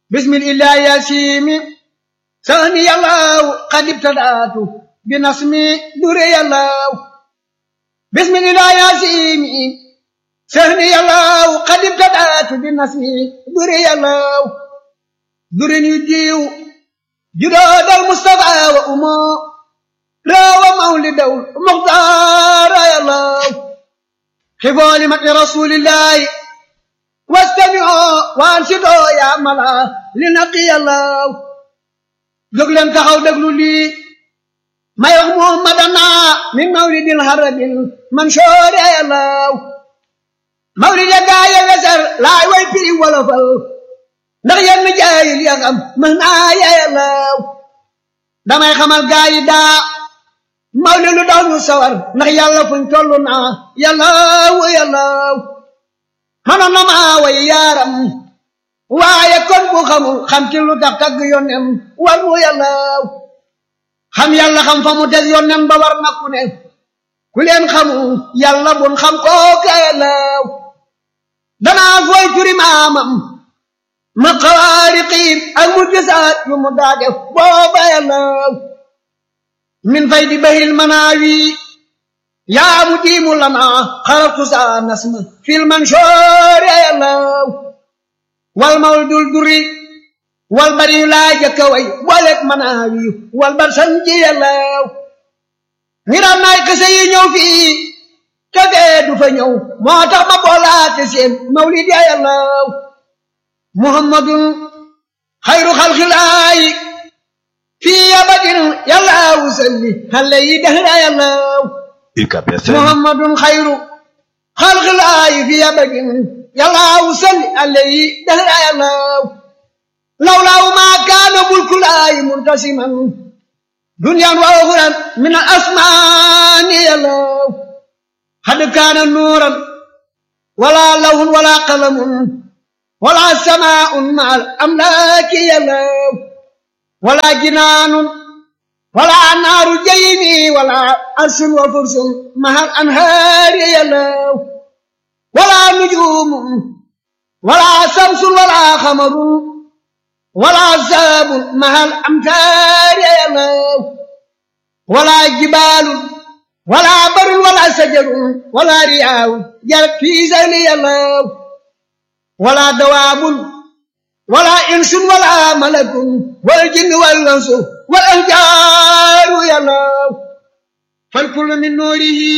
bismillah yasimi sani yàllaw qad ibtadaatu bi nasmi dure yàllaw bismillah yasimi sani yàllaw qad ibtadaatu bi nasmi dure yàllaw dure ñu diw judoodal mustafa wa umo rawa mawlidaw muxtaara yàllaw xifooli mati rasulillahi wastami'u waansidoo yaa mala li naqi yàllaw jóg leen taxaw déglu lii may wax muhammadana min mawlidil harabil mansoore yàllaw mawlid ya gaaye weser laay way piri wolofal ndax yenn jaayil ya xam mën naa ya yàllaw damay xamal gaayi daa mawlid lu daw ñu sawar ndax yàlla fuñ tollu naa yàllaw yàllaw manoon na maa way yaaram waaye kon bu xamul xam ci lu tax tagg yónnem war mu yàllaw xam yàlla xam fa mu des yónnem ba war na ku ne ku leen xamul yàlla bun xam kooka yàllaw danaa fooy turi maamam ma xawaariqiin ak mu gisaat yu mu daa def booba yàllaw min fay di bahil manaawi yaa mu diimu lana xaratu saa nasma fil mansoor ya yàllaw wal mawl dul duri wal bari yu laa jëkka way bolet manaawi wal bar sanji yàllaw ngiram naay kese yi ñëw fii kafee du fa ñëw moo tax ma boolaate seen mawlid ya yàllaw muhammadun xayru xalxilaayi fii abadin yàllaw salli xale yi dahra yàllaw UCAB FM muhammadun xayru xalxilaayi fii abadin yàllaw salli alayhi dahra yàllaw lawlaaw maa kaana mulkulaayi muntasiman dunyan wa uxran min al asmaani yàllaw xad kaana nuuran wala lawhun wala qalamun wala samaa'un ma al amlaaki yàllaw wala jinaanun wala naaru jaymi wala arsun wa fursun mahal anhaari yàllaw wala nujuumun wala samsun wala xamarun wala saabun mahal amtaari yàllaw wala jibaalun wala barun wala sajarun wala riyaawun jarat fii sayli yàllaw wala dawaabun wala insun wala malakun wal jinni wal insu wal ahjaaru yàllaw fal kullu min nuurihi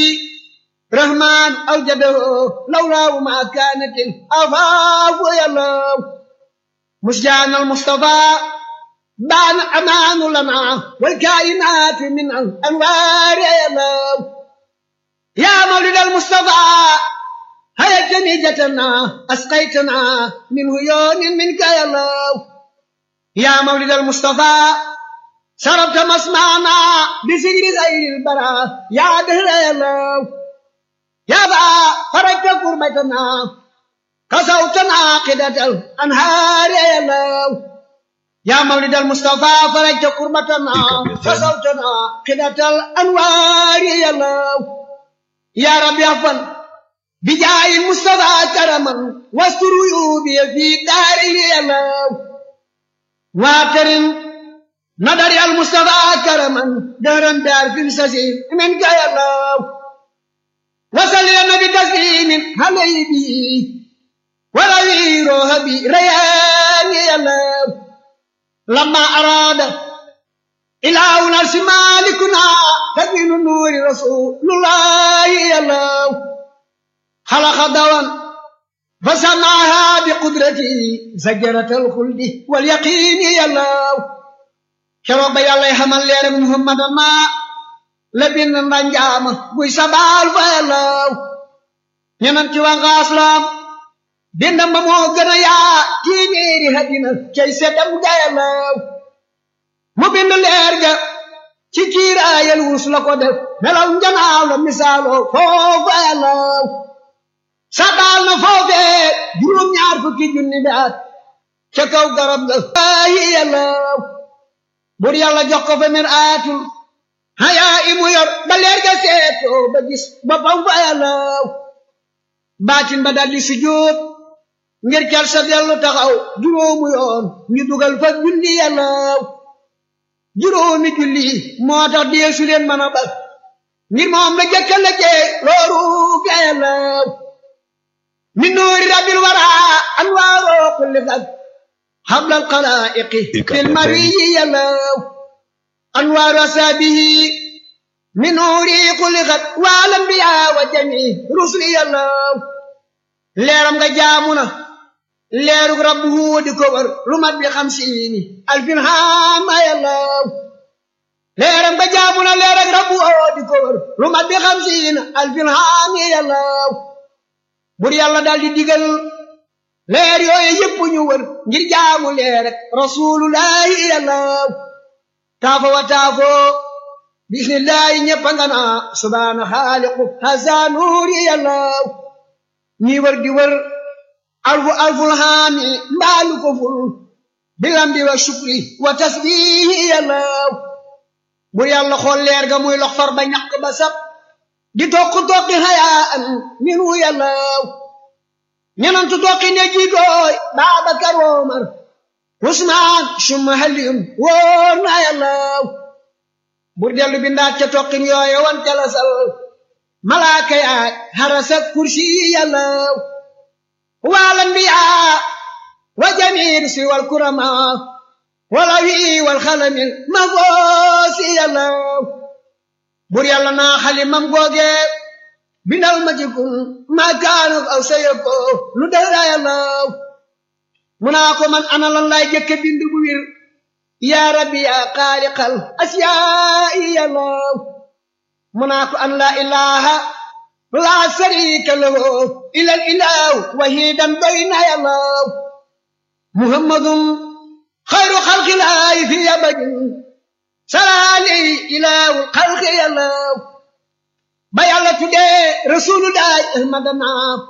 rahmaan awjadahu lawlaahu ma kaanatil afaafu yàllaw musjaan al mustafaa baan amaanu lana wal kaayinaatu min al anwaari yàllaw yaa mawlid al mustafaa hayatani jatana asqaytana min huyoonin minka yàllaw yaa mawlid al mustafaa شربت مسمعنا بسجر غير البراء يا دهر يا الله يا با فرجت قربتنا كسوتنا قدة الأنهار يا الله يا مولد المصطفى فرجت قربتنا كسوتنا قدة الأنوار يا الله يا رب يا فن بجاي المصطفى كرما واستر عيوبي في داري يا الله واكرم nadari al mustafa karaman daran dar fil sasi min ka ya allah wasal ya nabi taslimin halaybi wala wiro habi rayani ya allah lamma arada ilahu narsi malikuna tadminu nuri rasulullahi ya allah خلق دوان فسمعها بقدرته زجرة الخلد واليقين يا الله keroog ba yàlla xamal leer muhammad ma la bind mbanjaama buy sabaal fa yàllaw ñeneen ci waa ngaaslam bindam ba moo gën a yaa téeméeri hadina cay seddam ga yàllaw mu bind leer ga ci kiiraayal wus la ko def melaw njanaaw la misaaloo foofa yàllaw sabaal na foofee juróom ñaar fukki junni bi at ca kaw garab ga ay yàllaw bur yàlla jox ko fa mir aatul hayaa imu yor ba leer ga seetoo ba gis boppam fa yàllaw baatin ba daldi sujjóot ngir cal sa dellu taxaw juróomu yoon ñu dugal fa julli yàllaw juróomi julli moo tax deesu leen mën a bal ngir moom la jëkka la jee looru ga yàllaw min nuuri rabbil wara anwaaroo kulli fag hablal xalaa'iqi fil mariyi yàllaw anwaaru asaabihi min nuuri kulli xat wal anbiyaa wa jami rusli yàllaw leeram nga jaamu na leerug rabbu di ko wër lu mat bi xamsiini alfin haama yàllaw leeram nga jaamu na leerug rabbu di ko wër lu mat bi xamsiini alfin haami yàllaw bur yàlla daal di digal leer yooyu yëpp ñu wër ngir jaamu leer rek rasulullahi yàllaw taafo wa taafo bismillahi ñëpp nga naa subhaana xaaliqu hasa nuuri yàllaw ñi wër di wër alfu alful haami mbaalu ko ful bilambi wa shukri wa tasbihi yàllaw bur yàlla xool leer ga muy lox far ba ñaq ba sab di tokk tokki hayaan minu yàllaw ñenantu tokki ne jiitooy Baabakar Omar Usmaan summa Aliyun wóor na yàllaw bur dellu bindaat ca tokkin yooye wan jalasal malaaka yaay harasa kursi yàllaw wal anbiyaa wa jamiir si wal kurama wala wi wal xalamil ma goosi yàllaw bur yàlla naa xalimam googe bindal ma ci kun maa kaanu aw sayako lu dara yàllaw mu naa ko man ana lan laay jëkke bind bu wir yaa rabbi yaa xaaliqal asiyaa'i yàllaw mu naa ko an laa ilaha laa sharika lahu ilal ilahu wahidan doy na yàllaw muhammadun xayru xalqilaahi fi abadin salaali ilahu xalqi yàllaw ba yàlla tuddee rasulullahi ahmadana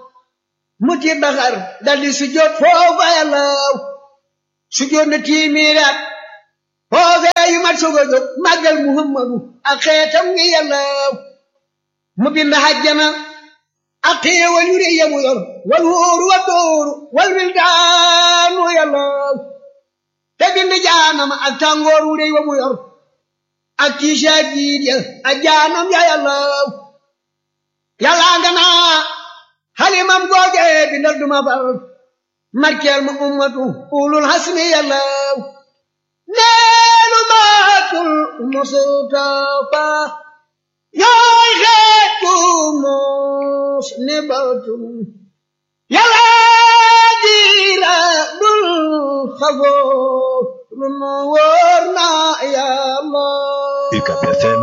mu ci baxar daldi sujjóot foofa yàllaw sujjóot na tiimiiraat foofee yu mat soog a jóg màggal muhammadu ak xeetam ngi yàllaw mu bind hajjana ak xéewal yu rëy yamu yor wal wóoru wa dóoru wal wildaanu yàllaw te bind jaanama ak tàngoor wu rëy wa mu yor ak tiisa jiid ya ak jaanam ya yàllaw yàllaa nga naa xalimam googe bindal duma fal markeel ma ummatu ulul hasmi yàllaw neelu maatul mustafa yaay xeetu mos ni batum yàlla diira dul xafoo lu nu wóor na yàlla UCAB FM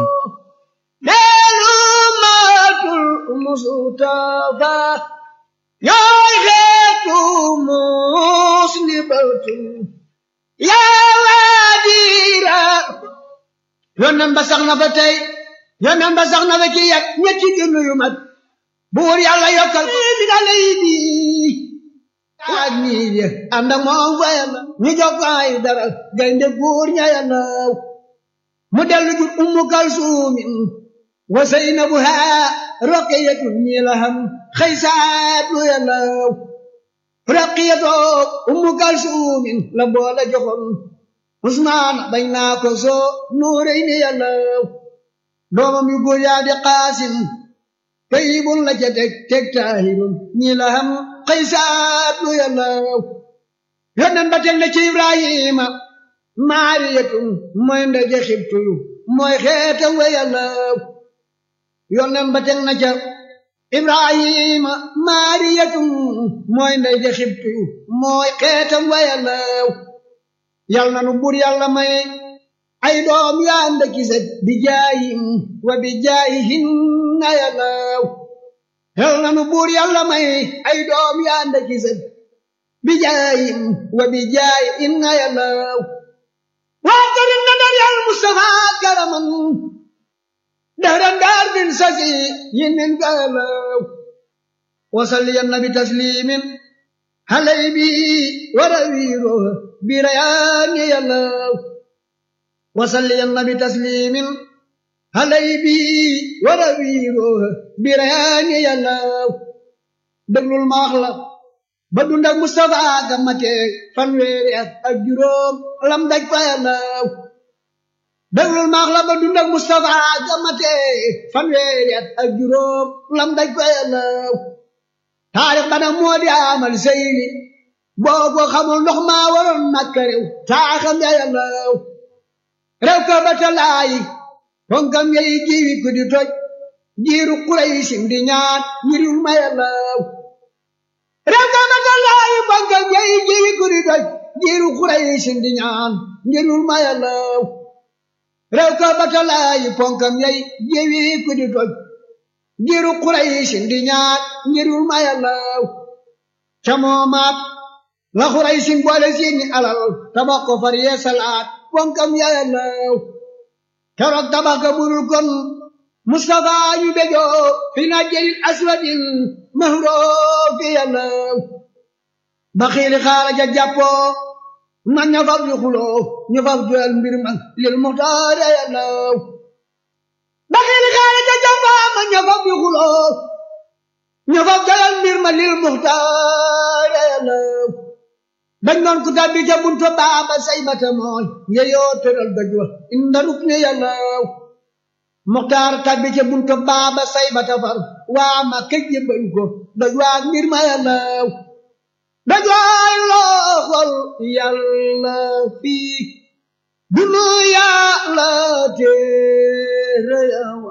neelu maatul mustafa yaay xeetu mos ni batum yàlla diira yónneen ba sax na fa tey yónneen ba sax na fa ci yàgg ñetti junni yu mat buur yàlla yokkal ko bi da lay di ak ñii de ànd ak moom fa yàlla ñu jox ko ay dara gaynde buur ña yàlla mu dellu jur ummu kalsuumin wa saynabuha raqiyatun ñi la xam xëy saatu yàlla raqiyatoo ummu kalsuumin la boole joxoon usmaan bañ naa ko soo nuurey ni yàlla doomam yu góor yaa di qaasim tayyibun la ca teg teg taahirun ñi la xam xëy saatu yàlla yónneen ba teg na ci ibrahima maariyatun mooy ndaje xibtuyu mooy xeetam wa yàlla yónneen ba teg na ca ibrahima maariyatun mooy ndey ja xibtu mooy xeetam wa yàllaw yal na nu bur yàlla may ay doom yu ànd ak set bi jaayim wa bi jaayihin na yàllaw yal na nu bur yàlla may ay doom yu ànd ak set bi jaayim wa bi jaayihin na yàllaw waa karim na dar yàlla Mustafa karaman دهرا دار بن سسي يمن قالوا وصلي النبي تسليم هلي بي ورويره بريان يلو وصلي النبي تسليم هلي بي ورويره بريان يلو دبل المخلق ba dund ak Mustafa gamate fanweeri at ak juróom lam daj fa yàllaw déglul maax la ba dund ak Mustafa gamate fanweeri at ak juróom lam daj fa yàllaw taarix bana moo di amal seyli boo ko xamul ndox maa waroon makka réew taaxam ya yàllaw rew ka ba talaayi fonkam yey jiwi ku di toj jiiru Quraysin di ñaan ñiriw ma yàllaw rew ka ba talaayi fonkam yey jiwi ku di toj jiiru Quraysin di ñaan ñiriw ma yàllaw rew ka ba talaayi fonkam yey jiwi ku di toj jiiru Quraysin di ñaan ñiriw ma yàllaw ca moomaat la Quraysin boole seeni alal tabax ko far yee salaat fonkam ya yàllaw keroog tabax ga burul kon Mustafa ñu bejoo fi najjil aswadin mahroo fi yàllaw ba xiili xaala ja jàppoo na ña fab di xuloo ñu fab joyal mbir man lil muxtaar yàllaw ba xiili xaala ja jàppoo ma ña fab di xuloo ñu fab joyal mbir man lil muxtaar yàllaw dañ doon ku tabbi ca buntu baaba say bata mooy yeyoo tëral doj wa inda rukni yàllaw muxtaar tabbi ca buntu baaba say bata far waa ma këj yëbbal ko doj waa mbir ma yàllaw doj waay looxol yàlla fii dunu yàlla téere yawa